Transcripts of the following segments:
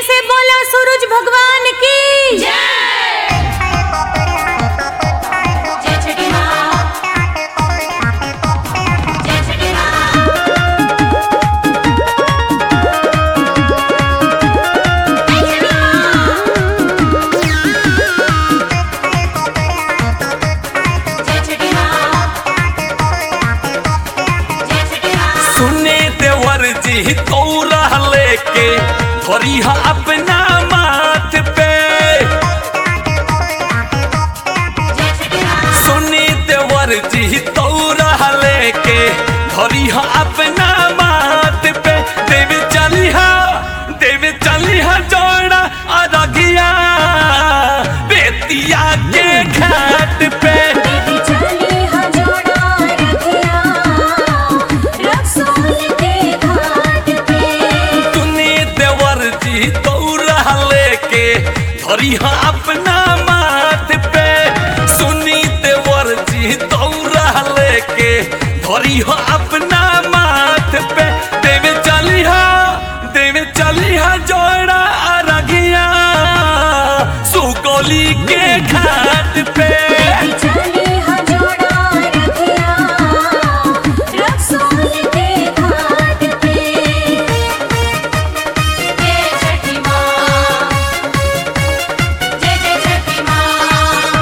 से बोला सूरज भगवान की जय छठी माँ जय छठी माँ जय छठी माँ जय छठी माँ सुने देवर जी तौरा लेके धरिहा अपना माथ पे जय छठी माँ सुने देवर जी तौरा लेके धरिहा अपना माथ पे देव चलिहा देव चलिहा जोड़ा अरगिया बेतिया के घाट पे देवी चली हजोड़ा रखिया रसोल के घाट पे तूने देवर जी दौड़ा लेके धरिहा अपना माथ पे सुनी देवर जी दौड़ा लेके धरिहा अपना माथ पे देवे चलिहा देवे चलिहा जोड़ा अरगिया सुगोली के घाट पे देवी चली हजोड़ा रखिया रसोल के घाट पे जय छठी माँ जय जय छठी माँ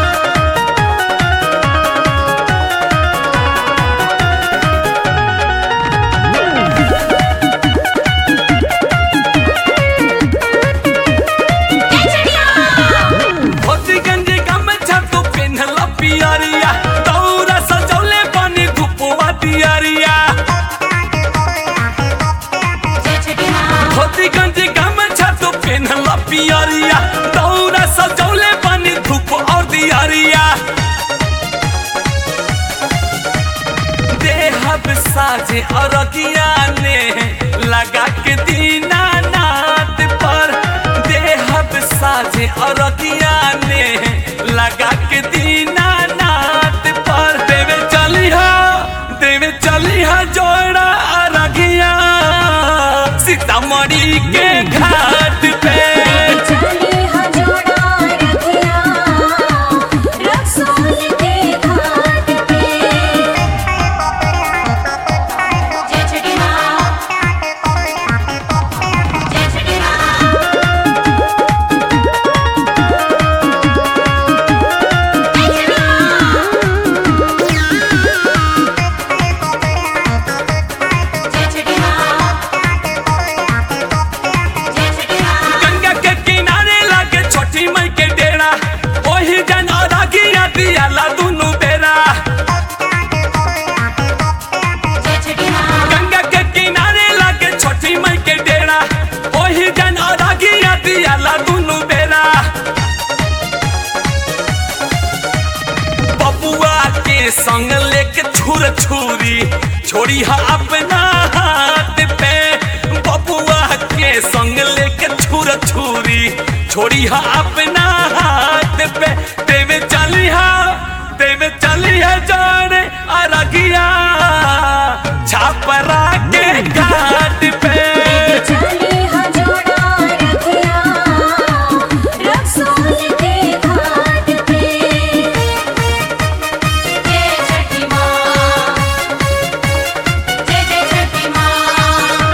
जय छठी माँ धोती गंजी गमछा तू पिन्हला पियरिया दौरा सजौले बनी धुपवा दियरिया जय छठी माँ धोती गंजी गमछा तू पिन्हला पियरिया दौरा सजौले बनी धूप और दियरिया देहब साजे अरगिया ने लगा के दीना नाथ पर देहब साजे अरगिया ने लगा के दीना नाथ पर देवे चलिहा देवे चलिहा जोड़ा अरगिया सीतामढ़ी के घाट पे चली हजोड़ा रखिया रसोल के घाट पे जय छठी माँ जय छठी माँ जय छठी माँ जय छठी माँ जय छठी माँ गंगा के किनारे लागे छोटी मई के डेरा ओही जन अरगिया दियाला दुनु बेरा जय छठी माँ गंगा के किनारे लागे छोटी मई के डेरा ओही जन अरगिया दियाला दुनु बेरा बबुआ के संग लेके छुर छुरी छोड़ी हा अपना हाथ पे बबुआ के संग लेके छुर छुरी छोड़ी हा अपना हाथ पे देवे चली हा देवे चली हा जाने अरगिया छापरा के घाट पे चली हजोड़ा रखिया रसोल के घाट पे जय छठी माँ जय जय छठी माँ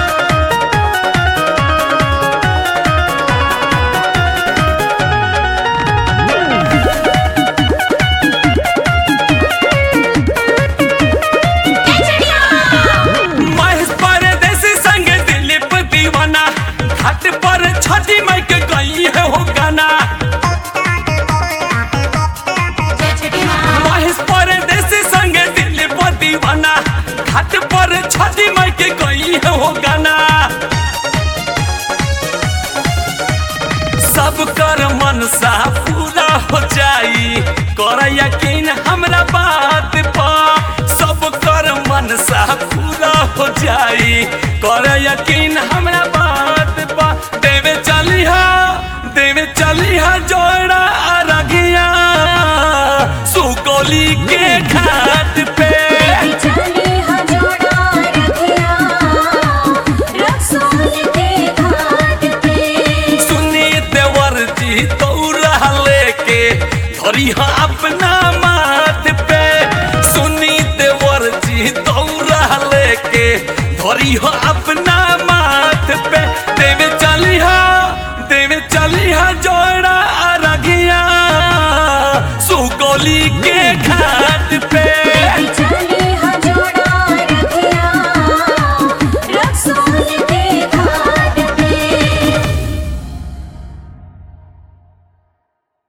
जय छठी माँ महेश परदेसी संग दिलीप दीवाना घाट पर छठी माई के गई है हो गाना जय छठी माँ महेश परदेसी संग दिलीप दीवाना घाट पर छठी माई के गई है हो गाना सब कर मनसा पूरा हो जाई कर यकीन हमरा बात पर सब कर मनसा पूरा हो जाई कर यकीन हमरा बात पर देवे चलिहा देवे चलिहा जोड़ा अरगिया सुगोली के घाट पे चली हजोड़ा रखिया रसोल के घाट पे धरी हो अपना माथ पे सुनी देवर जी दौरा लेके धरी हो अपना माथ पे देवे चली हा देवे चली हा जय